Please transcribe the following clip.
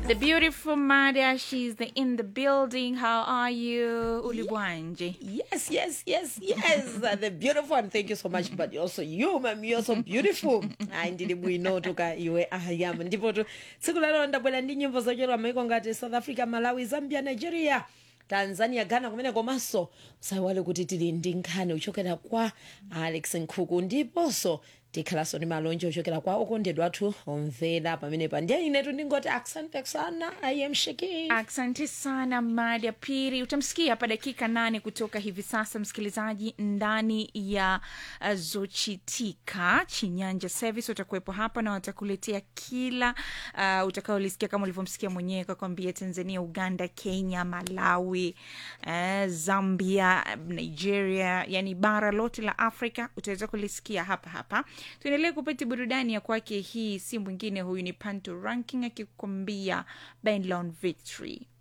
The beautiful Mada, she's the, in the building. How are you, Ulibwanje? Yes, yes, yes, yes. Uh, the beautiful one. Thank you so much. But also you, ma'am, you're so beautiful. Ayi ndili bwino tuka iwe ayam. Ndipo tu tsiku la lero ndabwera ndi nyimbo zochokera maiko ngati South Africa, Malawi, Zambia, Nigeria. tanzania ghana kumene komanso usayiwale kuti tili ndi nkhani ochokera kwa alex nkhuku ndiponso tikhalanso ndi malonje ochokera kwa okondedwa athu omvera pamenepa ndiye inetu ndingoti asante sana i am shaking Asante sana Mada Piri. Utamsikia hapa dakika nane kutoka hivi sasa, msikilizaji, ndani ya uh, Zochitika Chinyanja Service watakuwepo hapa na watakuletea kila uh, utakaolisikia kama ulivyomsikia mwenyewe kakwambia, Tanzania, Uganda, Kenya, Malawi, uh, Zambia, Nigeria, yani bara lote la Afrika utaweza kulisikia hapa hapa. Tuendelee kupata burudani ya kwake. Hii si mwingine, huyu ni Panto Ranking akikwambia Bandlon Victory.